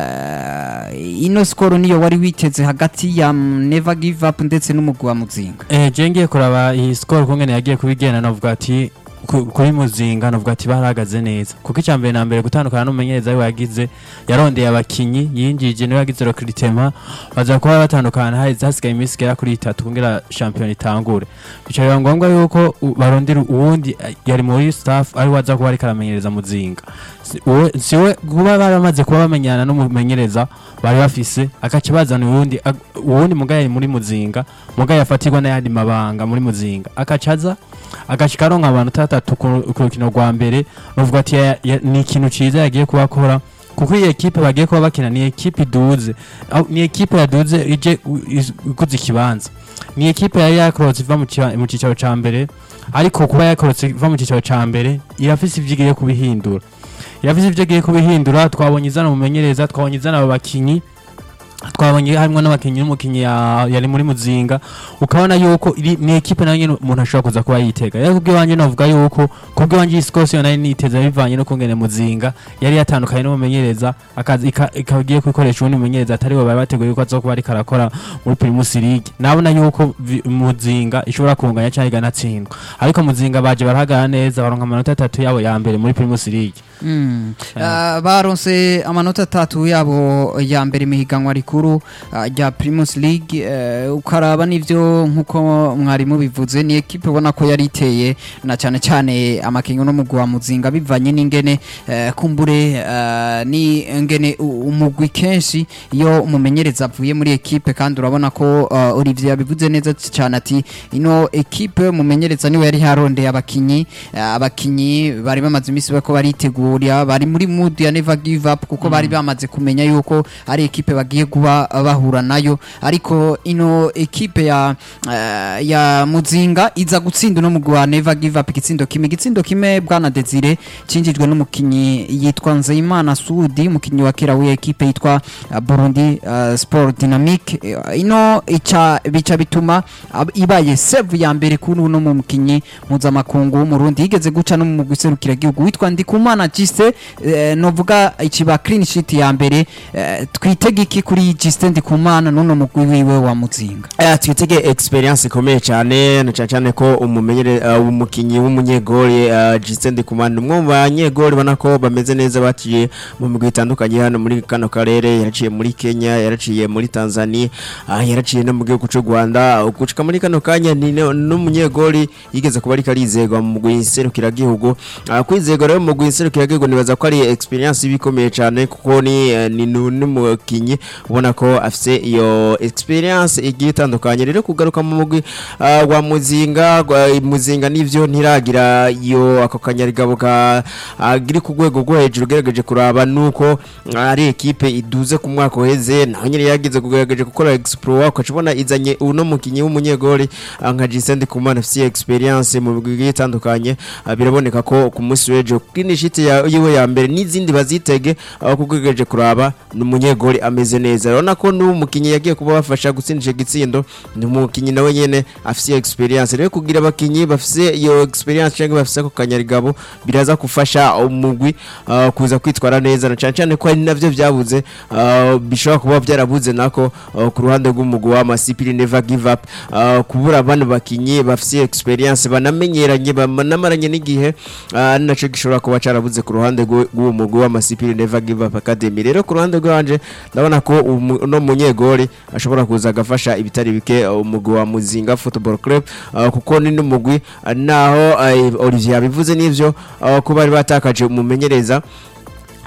Eh, ino skoro niyo wari witeze hagati ya mm, Never Give Up ndetse n'umugwi wa Muzinga Eh, je ngiye kuraba iyi score kungene yagiye kubigenda novuga ati ku- kuri muzinga novuga ati barahagaze neza kuko icya mbere na mbere gutandukana n'umumenyereza we yagize yarondeye abakinyi yinjije niwe yagize recruitment baza kuba batandukana haheze hasigaye iminsi igera kuri itatu kugira shampiyona itangure bica biba ngombwa yuko u- barondera uwundi eh, yari muri staff ari waza kuba ariko aramenyereza muzinga Si- uwe- siwe kuba baramaze kuba bamenyana n'umumenyereza bari bafise agaca bazana uwundi ag- uwundi muga yari muri muzinga muga yafatirwa n'ayandi mabanga muri muzinga agaca aza agashika aronka abantu tatatu ku ku rukino rwa mbere bavuga ati ya- ya- ni ikintu ciza yagiye kubakora kuko iyi ekipe bagiye kuba bakina ni ekipe iduze Aho- ni ekipe yaduze ije u- iz- iguze ikibanza ni ekipe yari yakorotse iva mu kiba- mu cicaro ca mbere ariko kuba yakorotse iva mu cicaro ca mbere irafise ivyo igiye kubihindura irafise ivyo igiye kubihindura twabonye izana umumenyereza twabonye izana abo bakinyi twabonye harimo n'abakinnyi n'umukinnyi ya- yari muri muzinga ukabona yuko iri ni ekipe nayo nyene umuntu ashobora kuza kuba yitega rero kubw'iwanjye navuga yuko kubw'iwanjye iyi sikose yo nari niteze bivanye no kungene muzinga yari yatandukanye n'umumenyereza akazi ika- ikaba igiye kwikoresha uwundi mumenyereza atari we bari bateguye yuko azokuba ariko arakora muri primus league nabona yuko vi- muzinga ishobora kunganya cyangwa iganatsindwa ariko muzinga baje barahagarara neza baronka amanota atatu yabo ya mbere muri primus league Mm. Uh, baronse amanota atatu yabo ya mbere mihiganwa rikuru uh, rya Primus League uh, ukaraba nivyo nkuko mwarimu bivuze ni ekipe ubona ko yari iteye na cyane cyane amakinyo no mugwa muzinga bivanye n'ingene uh, kumbure uh, ni ngene u- umugwi kenshi iyo umumenyereza avuye muri ekipe kandi urabona ko uh, Olivier yabivuze neza cyane ati ino ekipe umumenyereza niwe yari yarondeye abakinyi uh, abakinyi bari bamaze iminsi bako baritegura bari muri mood ya never give up kuko bari bamaze kumenya yuko ari ekipe bagiye kuba bahura nayo ariko ino ekipe ya uh, ya muzinga iza gutsinda no mugwa never give up igitsindo kimwe igitsindo kimwe bwana Desire cinjijwe n'umukinyi yitwa Nzeyimana Sudi umukinyi wa kera w'iyo ekipe yitwa uh, Burundi uh, Sport Dynamic Eh, ino ica bica bituma ab- ibaye save ya mbere kuri uno mu mukinyi mpuzamakungu w'umurundi yigeze guca no mu guserukira gihugu witwa Ndikumana Giste eh, novuga ikiba clean sheet ya mbere eh, twitege iki kuri Giste Ndikumana n'uno mugwi wiwe wa muzinga Eh, twitege experience ikomeye cyane na cyane cyane ko umumenyere uh, umukinyi w'umunyegoli uh, Justin Ndikumana umwe mu banyegoli ubona ko bameze neza baciye mu migwi itandukanye hano muri kano karere yaraciye muri Kenya yaraciye muri Tanzania uh, yaraciye no mu gihugu cy'u Rwanda uh, gushika muri kano kanya ni no- n'umunyegoli yigeze kuba ariko arizegwa mu mugwi nserukira gihugu uh, kwizegwa rero mu mugwi nserukira gihugu nibaza ko ari experience ibikomeye cyane kuko ni eh, ni nu- n'umukinyi ubona ko afise iyo experience igiye itandukanye rero kugaruka mu mugwi ah, wa muzinga gwa- muzinga nivyo ntiragira iyo ako kanyarigabo ka agiri ku rwego rwo hejuru ugerageje kuraba nuko ari ekipe iduze ku mwaka uheze naho nyine yagize kugerageje gukora exploit ukacibona izanye uno mukinyi w'umunyegoli ah, nka Jisende Kumana afise experience mu migwi igiye itandukanye ah, biraboneka ko ku munsi w'ejo kuri shiti ya- yiwe ya mbere n'izindi bazitege aho kugerageje kuraba ni umunyegoli ameze neza urabona ko n'uwo mukinyi yagiye kuba bafasha gutsindisha igitsindo ni umukinyi nawe nyene afise experience rero kugira abakinyi bafise iyo experience cyangwa bafise ako kanyarigabo biraza gufasha umugwi ah, kuza kwitwara neza na cyane cyane ko ari navyo byabuze ah, bishobora kuba byarabuze nako ah, ku ruhande rw'umugwi wa Masipiri Never Give Up ah, kubura bano bakinyi bafise experience banamenyeranye banamaranye n'igihe ah, ari naco gishobora kuba carabuze ku ruhande rw'u- rw'uwo mugwi wa Masipiri Never Give Up Academy rero ku ruhande rwanje ndabona ko umu- uno munyegoli ashobora kuza agafasha ibitari bike uh, umugwi wa Muzinga Football Club uh, kuko ni n'umugwi uh, naho uh, Olivier yabivuze n'ivyo uh, ko bari batakaje umumenyereza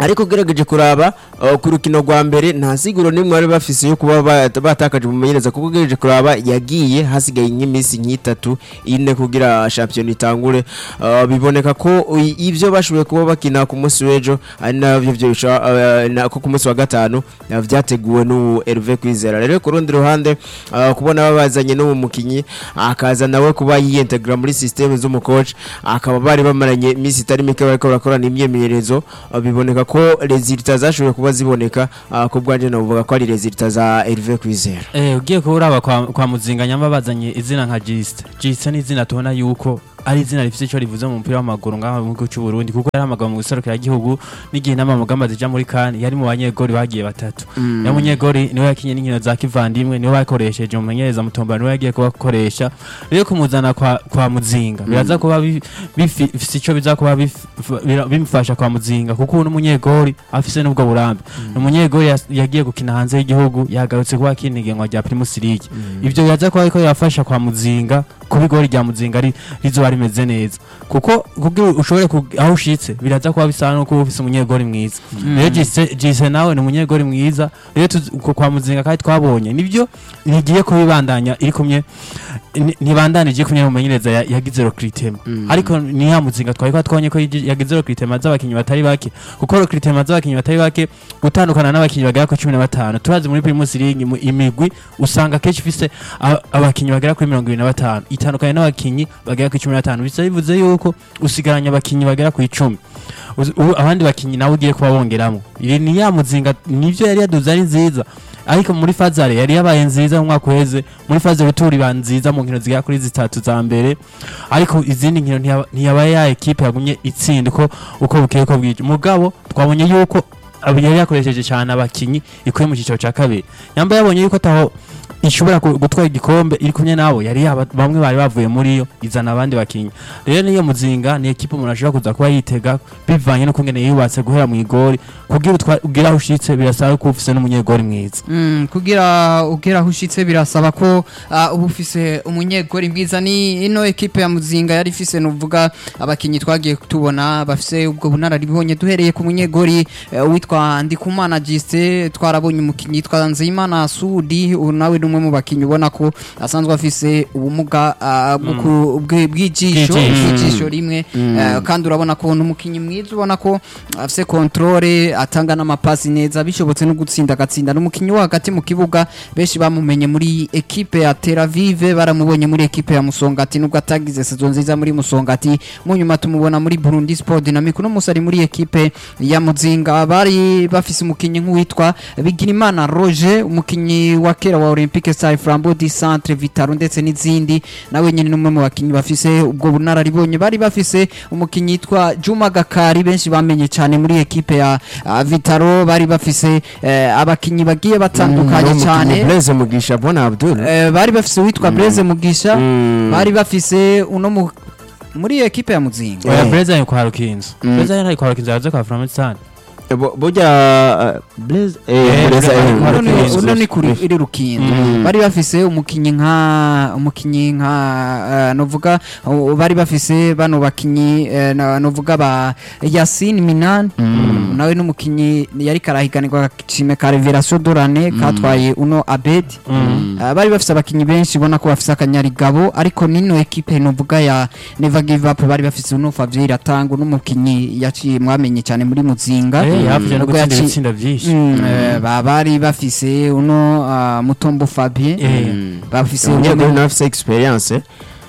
ariko ugerageje kuraba uh, ku rukino rwa mbere nta siguro n'imwe bari bafise yo kuba ba- batakaje mu menyereza kuko ugerageje kuraba yagiye hasigaye nk'iminsi nk'itatu ine kugira shampiyona itangure uh, biboneka ko i- ivyo bashoboye kuba bakina ku munsi w'ejo ari navyo vyo bisha- uh, na- ko ku munsi wa gatanu uh, vyateguwe n'ubu Hervé Kwizera rero ku rundi ruhande uh, kubona babazanye n'uwo mukinyi akaza nawe kuba yiyintegra muri systeme z'umucoach akaba bari bamaranye iminsi itari mike bariko barakorana imyemenyerezo uh, biboneka ko resultat zashoboye kuba ziboneka uh, ku bwanje navuga ko ari resultat za Hervé Kwizera Eh, ugiye kuraba kwa, kwa muzinga nyamba bazanye izina nka Gist. Gist ni izina tubona yuko ari izina rifite icyo rivuze mu mupira w'amaguru ngaha mu gihugu cy'u Burundi kuko yari amagabo mu guserukira igihugu n'igihe nama mugamba zija muri kan yari mu banyegori bagiye batatu. Mm. Ya munyegori niwe yakinye n'inkino za kivandimwe niwe bakoresheje mu menyereza mutomba niwe yagiye kubakoresha. Rero kumuzana kwa, kwa muzinga biraza kuba bi- bifi- bifise icyo biza kuba bif- bira- bimufasha kwa muzinga kuko ubu n'umunyegori afise n'ubwo burambe. Ni umunyegori yas- yagiye gukina hanze y'igihugu yagarutse kuba akina igenwa rya Primus League. Ivyo biraza kuba ariko yafasha kwa muzinga kuba igori rya muzinga ari rizoba rimeze neza kuko kugira ushobore kug- aho ushitse biraza kuba bisa no kuba ufise umunyegori mwiza rero Jise- Jise nawe ni umunyegori mwiza rero tuzi- ku- kwa muzinga kandi twabonye nibyo ntigiye kubibandanya iri kumwe ni- ntibandanije kumwe mumenyereza ya- yagize rokritema ariko ni ya muzinga twari kwa twabonye ko yigi- yagize rokritema z'abakinyi batari bake kuko rokritema z'abakinyi batari bake gutandukana n'abakinyi bagera ku cumi na batanu turazi muri primus league mu- imigwi usanga kenshi ifise a- abakinyi bagera kuri mirongo ibiri na batanu itandukanye n'abakinyi bagera ku cumi na batanu bisa bivuze yuko usigaranye abakinyi bagera ku icumi Uzi- ubu abandi bakinyi nawe ugiye kuba bongeramo iri ni ya muzinga nivyo yari yaduze ari nziza ariko muri fazare yari yabaye nziza mu mwaka uheze muri faze ruturi iba nziza mu nkino zigera kuri zitatu za mbere ariko izindi nkino ntiyaba- ntiyabaye ya ekipe yagumye itsinda uko uko bukeye ko bwije mugabo twabonye yuko abo yari yakoresheje cyane abakinyi ikuye mu cyiciro cya kabiri yamba yabonye yuko ataho ishobora ku- gutwara igikombe iri kumwe nabo yari yaba bamwe bari bavuye muri yo izana abandi bakinyi rero niyo muzinga ni ekipe umuntu ashobora kuza kuba yitega bivanye no kungene yubatse guhera mu igori kugira utwa- ugire aho ushitse birasaba ko ufise n'umunyegori mwiza Mm, kugira ugera aho ushitse birasaba ko uh, uba ufise umunyegori mwiza ni ino ekipe ya muzinga yari ifise nuvuga abakinyi twagiye tubona bafise ubwo bunararibonye duhereye ku munyegori uh, witwa Ndikumana Juste twarabonye umukinyi yitwa Nzeyimana Sudi ubu nawe ni umwe mu bakinyi ubona ko asanzwe afise ubumuga uh, bwo ku- bwe- bw'ijisho Bw'ijisho. bw'ijisho rimwe uh, kandi urabona ko ni umukinyi mwiza ubona ko afise controle atanga n'amapasi neza bishobotse no gutsinda agatsinda n'umukinyi wo hagati mu kibuga benshi bamumenye muri ekipe ya Tel Aviv baramubonye muri ekipe ya Musongati nubwo atagize saison nziza muri Musongati mu nyuma tumubona muri Burundi Sport Dynamic no musari muri ekipe ya Muzinga bari bafise umukinyi nk'uwitwa Bigirimana Roger umukinyi wa kera wa Olympique Stars Flambeau du Centre Vitaro ndetse n'izindi nawe nyine n'umwe mu bakinyi bafise ubwo bunararibonye bari bafise umukinyi yitwa Juma Gakari benshi bamenye cyane muri ekipe ya uh, Vitaro bari bafise eh, abakinyi bagiye batandukanye cyane Blaise Mugisha Bona Abdul Eh, bari bafise uwitwa Blaise Mugisha Mm. bari bafise uno mu muri ekipe ya Muzinga oya Eh. breza ari kwa rukinzo breza ari kwa rukinzo yaje kwa framatsan Bo- burya uh, Blaise Eh, eh Blaise Blaise eh, ari uno ni- Rukinzo. uno ni kuri iri rukindo Mm. bari bafise umukinyi nka umukinyi nka eh, novuga uh, bari bafise bano bakinyi eh, na- novuga ba Yasin Minan nawe n'umukinyi yari karahiganirwa kime ka Revelation Dorane katwaye uno Abed Uh, bari bafise abakinyi benshi ubona ko bafise akanyarigabo ariko nino ekipe novuga ya Never Give Up bari bafise uno Fabien Atanga n'umukinyi yaciye mwamenye cyane muri Muzinga eh yafuje no Ubwo gutsinda yaci- ibitsinda byinshi Mm, eh, ba- bari bafise uno uh, Mutombo Fabien Eh. bafise umunyegori uno nawe afise experience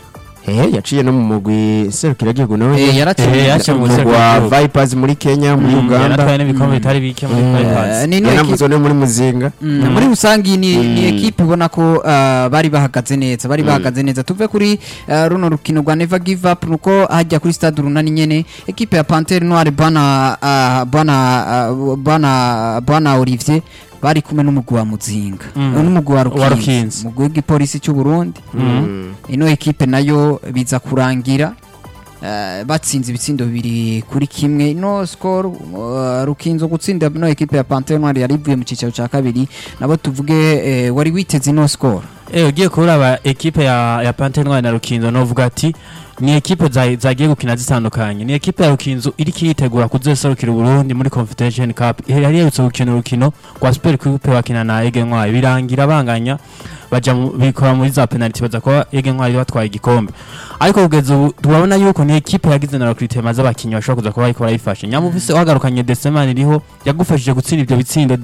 eh yaciye no mu mugwi serukiragihugu nawe eh, Eh, yaratsinze yaciye mu umugwi wa serukiragihugu. Vipers muri Kenya muri Uganda yanatwaye n'ibikombe bitari bike muri Mm. bypass Eh, nino ekipe yanavuzwe no muri Muzinga Mm, muri rusangi ni, ni ekipe ubona ko uh, bari bahagaze neza bari bahagaze neza tuve kuri uh, runo rukino rwa Never Give Up nuko hajya kuri stade runani nyene ekipe ya Panthère Noire bana uh, bana uh, bana bana Olivier bari kumwe n'umugwi wa Muzinga Mm. n'umugwi wa Wa Rukinzo Rukinzo. umugwi w'igipolisi cy'u Burundi ino ekipe nayo biza kurangira eh, batsinze ibitsindo bibiri kuri kimwe ino score uh, rukinzo gutsinda ino ekipe ya Panthère Noire yari ivuye mu cicaro ca kabiri nabo tuvuge eh, wari witeze ino score Eh ugiye kuraba ekipe ya ya Panthère Noire na Rukinzo novuga ati ni ekipe za- zagiye gukina zitandukanye ni ekipe ya rukinzo iri kiyitegura kuzoserukira uburundi muri confederation cup yari yerutse gukina urukino rwa super coupe bakina na ege ntwari birangira banganya baja mu- bikora muri za penalty baza kuba ege ntwari batwaye igikombe ariko kugeza ubu turabona yuko ni ekipe yagize na recruitment z'abakinnyi bashobora kuza kuba bariko barayifasha nyamuvise wagarukanye desemani iriho yagufashije gutsinda ivyo bitsindo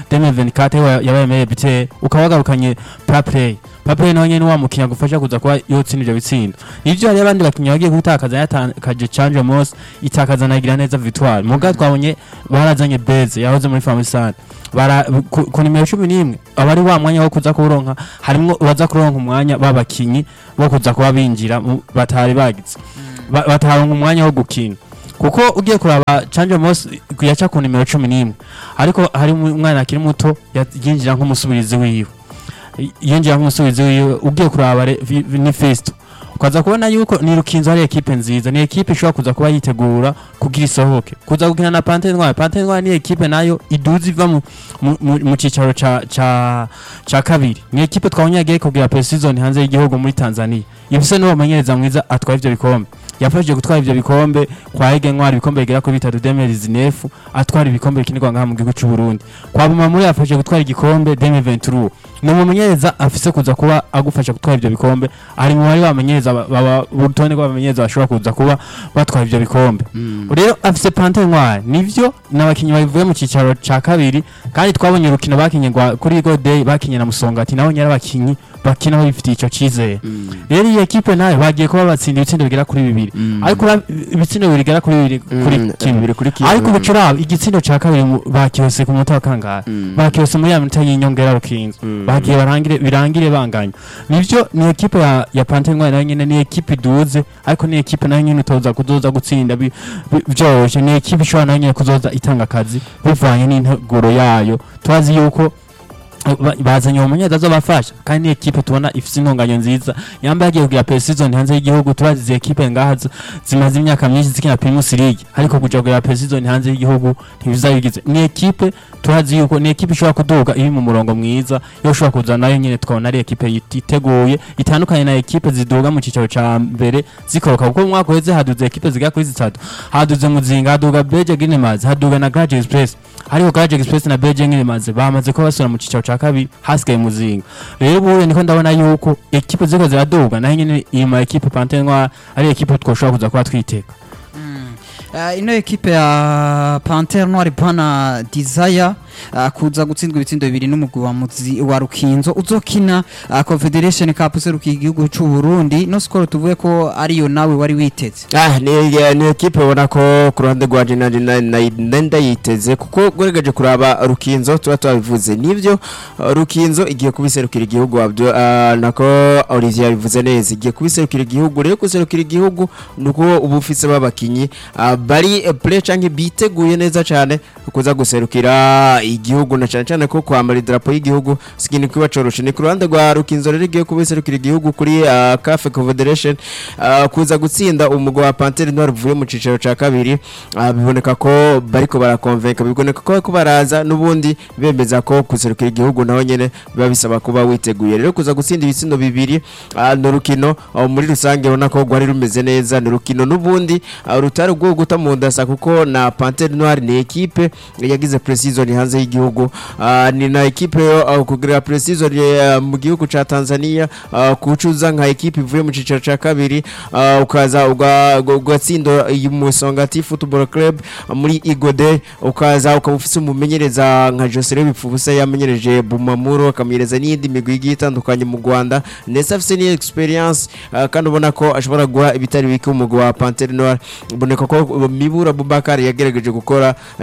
2024 wa- yabaye meilleur buteur ukaba wagarukanye play Pape nawe nyene wa mukinya gufasha kuza kuba yotsinda ivyo bitsindo ivyo hari abandi bakinnyi bagiye gutakaza yatakaje Change Moss itakaza na Giraneza Victoire muga twabonye barazanye Beze yahoze muri Famisane bara ku, ku nimero 11 abari wa mwanya wo kuza kuronka harimo baza kuronka umwanya babakinyi bo kuza kuba binjira mu- batari bagize Ba- bataronka umwanya wo gukina kuko ugiye kuraba Change Moss yaca ku nimero 11 ariko hari umwana akiri muto yinjira nk'umusubirizi wiwe yinjira nk'umusubizi wiwe ugiye kuraba re- vi- vi- ni festo ukaza kubona yuko ni rukinzo ari ekipe nziza ni ekipe ishobora kuza kuba yitegura kugira isohoke kuza gukina na pante ntwari pante ntwari ni ekipe nayo iduza iva mu, mu, mu, mu cicaro ca, ca, ca kabiri ni ekipe twabonye yagiye kugira pre-season hanze y'igihugu muri tanzania ifise n'uwo mumenyereza mwiza atwara ivyo bikombe yafashije gutwara ivyo bikombe kwa Ege Ntwari ibikombe bigera kuri bitatu demerizi nefu atwara ibikombe bikinirwa ngaha mu gihugu c'u Burundi kwa Bumamuri yafashije gutwara igikombe 2023 ni umumenyereza afise kuza kuba agufasha gutwara ivyo bikombe ari mu bari bamenyereza baba urutonde rw'abamenyereza bashobora kuza kuba batwara ivyo bikombe rero afise Pante Ntwari nivyo n'abakinyi bavuye mu cicaro ca kabiri kandi twabonye urukino bakinye rwa- kuri Go Day bakinye na Musongati nabo nyari abakinyi bakina bifitiye ico cizere rero iyi ekipe nayo bagiye kuba batsinda ibitsindo bigera kuri bibiri ariko ura- ibitsindo bigera kuri bibiri kuri Mm, kimwe bibiri kuri kimwe. ariko ubucuraba igitsindo ca kabiri mu- bakihose ku munota wa kangahe bakihose muri ya minota y'inyongera rukinzo bagiye barangire birangire banganya nivyo ni ekipe ya, ya Pante Ntwari nayo nyene ni ekipe iduze ariko ni ekipe nayo nyene utoza kuzoza gutsinda bi- bi- vyoroshe ni ekipe ishobora nayo nyene kuzoza itanga akazi bivanye n'integuro yayo twazi yuko ba- bazanye uwo munyeza azobafasha kandi ni ekipe tubona ifise intunganyo nziza yamba yagiye kugira pre-season hanze y'igihugu turazi izi ekipe ngaha zi- zimaze imyaka myinshi zikina Primus League ariko kuja kugira pre-season hanze y'igihugu ntibizabigize ni ekipe turazi yuko ni ekipe ishobora kuduga iri mu murongo mwiza yo ushobora kuza nayo nyene tukabona ari ekipe yiteguye itandukanye na ekipe ziduga mu cicaro ca mbere zikoroka kuko mu mwaka uheze haduze ekipe zigera kuri zitatu haduze muzinga haduga Beje Ginemazi haduga na Garage Express ariko Garage Express na Beje Ginemazi bamaze ko basubira mu cicaro ca kabiri hasigaye muzinga rero ubu niko ndabona yuko ekipe ziko ziraduga naho nyene iyi ma ekipe Pante Ntwari ari ekipe twoshobora kuza kuba twiteka Uh, ino ekipe ya Panther Noir Bana Desire uh, kuza gutsindwa ibitsindo bibiri n'umugwi wa muzi wa Rukinzo uzokina uh, Confederation Cup seruka igihugu c'u Burundi no score tuvuye ko ariyo nawe wari witeze Ah, ni, ni ekipe ubona ko ku ruhande rwa Jina Jina na ndayiteze kuko gweregeje kuraba Rukinzo tuba twabivuze nivyo uh, Rukinzo igiye kubiserukira igihugu Abdu uh, nako Olivier yabivuze neza igiye kubiserukira igihugu rero kuserukira igihugu nuko ubu ufise babakinyi uh, bari uh, play canke biteguye neza cyane kuza guserukira igihugu na cyane cyane ko kwambara idarapo y'igihugu sikini kuba coroshe ni ku ruhande rwa Rukinzo rero igiye kubiserukira igihugu kuri uh, CAF Confederation uh, kuza gutsinda umugwa wa Panthère Noire uvuye mu cicaro ca kabiri uh, biboneka ko bariko barakonvenka biboneka ko bariko baraza nubundi bemeza ko kuserukira igihugu naho nyene biba bisaba kuba witeguye rero kuza gutsinda ibitsindo bibiri uh, no rukino uh, muri rusange ubona ko rwari rumeze neza ni rukino nubundi uh, rutari rwo guta mu ndasa kuko na Panthère Noire ni ekipe yagize pre-season hanze y'igihugu uh, ni na ekipe yo uh, kugira pre-season uh, mu gihugu ca Tanzania uh, kucuza nka ekipe ivuye mu cicaro ca kabiri uh, ukaza uga- uga- ugatsinda iyi Musongati Football Club uh, muri Igode ukaza ukaba ufise umumenyereza nka Joseph Bipfubusa yamenyereje Bumamuro akamenyereza n'iyindi migwi igiye itandukanye mu Rwanda ndetse afise ni experience uh, kandi ubona ko ashobora guha ibitari bike umugwi wa Panthère Noire uboneka ko uh, Mibura Bubakari yagerageje gukora